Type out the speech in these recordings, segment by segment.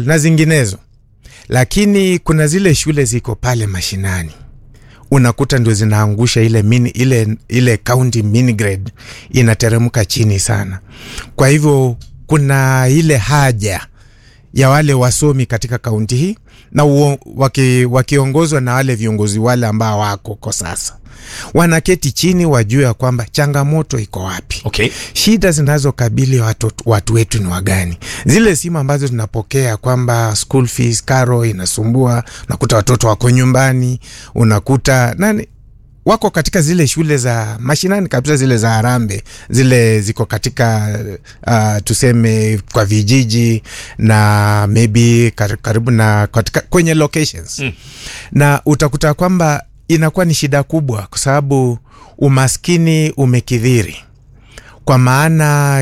na zinginezo, lakini kuna zile shule ziko pale mashinani unakuta ndio zinaangusha ile mini, ile ile county mini grade inateremka chini sana. Kwa hivyo kuna ile haja ya wale wasomi katika kaunti hii na uo, waki, wakiongozwa na wale viongozi wale ambao wako kwa sasa wanaketi chini wajue ya kwamba changamoto iko wapi, Okay. shida zinazokabili watu, watu wetu ni wagani. Zile simu ambazo tunapokea kwamba school fees karo inasumbua, unakuta watoto wako nyumbani, unakuta nani wako katika zile shule za mashinani kabisa, zile za Harambe, zile ziko katika uh, tuseme kwa vijiji na maybe kar- karibu na katika, kwenye locations mm. na utakuta kwamba inakuwa ni shida kubwa, kwa sababu umaskini umekithiri, kwa maana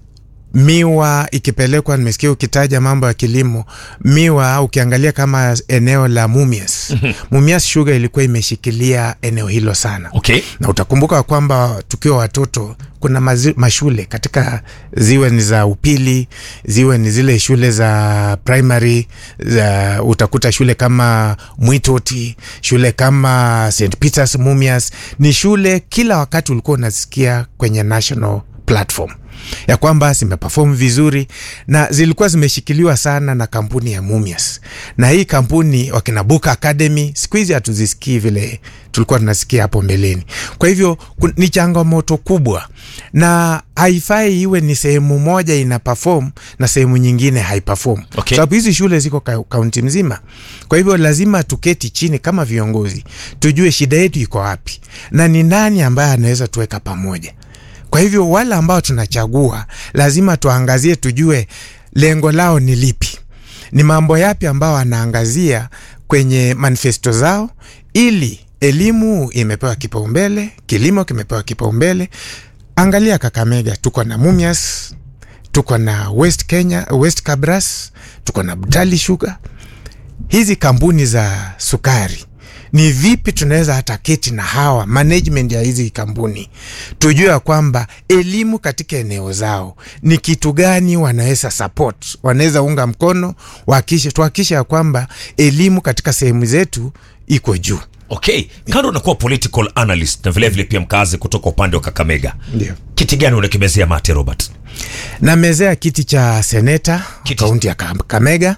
miwa ikipelekwa, nimesikia ukitaja mambo ya kilimo, miwa ukiangalia kama eneo la Mumias Mumias Sugar ilikuwa imeshikilia eneo hilo sana Okay. na utakumbuka kwamba tukiwa watoto kuna mazi, mashule katika ziwe ni za upili ziwe ni zile shule za primary za, utakuta shule kama Mwitoti, shule kama St Peters Mumias, ni shule kila wakati ulikuwa unasikia kwenye national platform ya kwamba zimeperform vizuri na zilikuwa zimeshikiliwa sana na kampuni ya Mumias, na hii kampuni wakina Book Academy siku hizi hatuzisikii vile tulikuwa tunasikia hapo mbeleni. Kwa hivyo kun- ni changamoto kubwa, na haifai iwe ni sehemu moja ina perform na sehemu nyingine haiperform Okay. sababu hizi shule ziko ka- kaunti mzima. Kwa hivyo lazima tuketi chini kama viongozi, tujue shida yetu iko wapi na ni nani ambaye anaweza tuweka pamoja. Kwa hivyo wale ambao tunachagua lazima tuangazie, tujue lengo lao ni lipi, ni mambo yapi ambao wanaangazia kwenye manifesto zao, ili elimu imepewa kipaumbele, kilimo kimepewa kipaumbele. Angalia Kakamega, tuko na Mumias, tuko na West Kenya, West Kabras, tuko na Butali Sugar. Hizi kampuni za sukari ni vipi tunaweza hata keti na hawa management ya hizi kampuni tujue ya kwamba elimu katika eneo zao ni kitu gani wanaweza support, wanaweza unga mkono, wahakikishe tuhakikishe ya kwamba elimu katika sehemu zetu iko juu. Okay. Kando unakuwa political analyst na vilevile pia mkazi kutoka upande wa Kakamega. Ndio. Kiti gani unakimezea mate Robert? namezea kiti cha seneta Kiti- kaunti ya Kakamega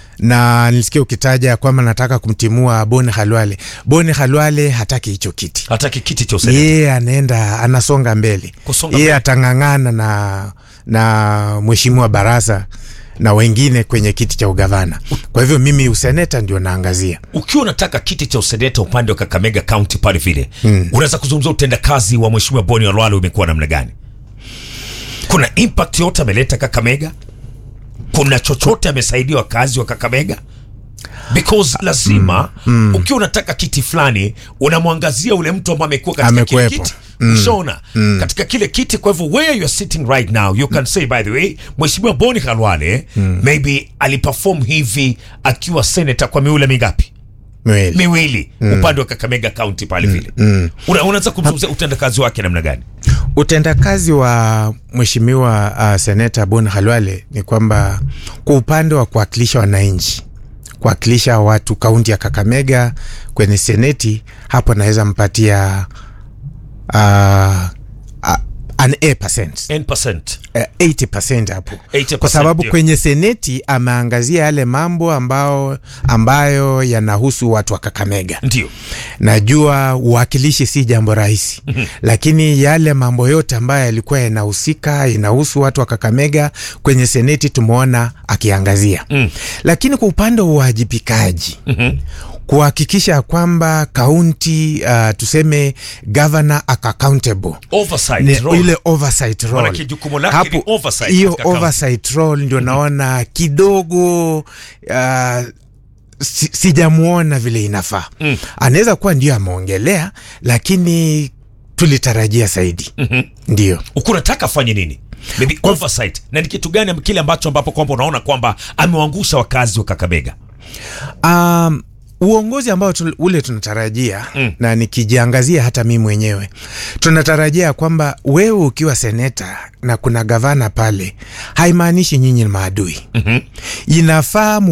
na nilisikia ukitaja kwamba nataka kumtimua Boni Halwale. Boni Halwale hataki hicho kiti, Hataki kiti cha useneta. yeye anaenda anasonga mbele, Kusonga yeye mbele. atang'ang'ana na, na mheshimiwa Barasa na wengine kwenye kiti cha ugavana. Kwa hivyo mimi useneta ndio naangazia. Ukiwa unataka kiti cha useneta upande wa Kakamega County pale vile, unaweza kuzungumzia utendakazi wa mheshimiwa Boni Olwalo umekuwa namna gani? Kuna impact yote ameleta Kakamega? Kuna chochote amesaidia wakazi wa Kakamega? Because lazima ukiwa unataka kiti fulani unamwangazia ule mtu ambaye amekuwa katika kile Amekuwepo. kiti ushaona katika kile kiti. Kwa hivyo where you are sitting right now you can say by the way, mheshimiwa Boni Khalwale maybe aliperform hivi akiwa senator kwa miula mingapi? Mweli. miwili upande wa Kakamega County pale vile. Una, unaweza kumzungumzia utendakazi wake namna gani? Utendakazi wa mheshimiwa uh, seneta Bon Halwale ni kwamba kwa upande wa kuwakilisha wananchi, kuwakilisha watu kaunti ya Kakamega kwenye seneti, hapo naweza mpatia uh, uh, an A percent. 10%. Uh, 80% hapo 80%, kwa sababu ndio. kwenye seneti ameangazia yale mambo ambao ambayo yanahusu watu wa Kakamega Ndio. najua uwakilishi si jambo rahisi lakini yale mambo yote ambayo yalikuwa yanahusika inahusu watu wa Kakamega kwenye seneti tumeona akiangazia Mm. lakini kwa upande wa uwajibikaji kuhakikisha kwamba kaunti uh, tuseme governor aka accountable Oversight ni role. ile oversight role. Maanake jukumu lake ni oversight hiyo katika county. oversight role ndio naona kidogo uh, si, sijamuona vile inafaa Mm. anaweza kuwa ndio ameongelea lakini tulitarajia zaidi ndio Uko unataka afanye nini? Maybe oversight. Na ni kitu gani kile ambacho ambapo kwamba unaona kwamba amewaangusha wakazi wa Kakamega? um, uongozi ambao tu, ule tunatarajia Mm. na nikijiangazia hata mimi mwenyewe tunatarajia kwamba wewe ukiwa seneta na kuna gavana pale haimaanishi nyinyi ni maadui Mhm. inafaa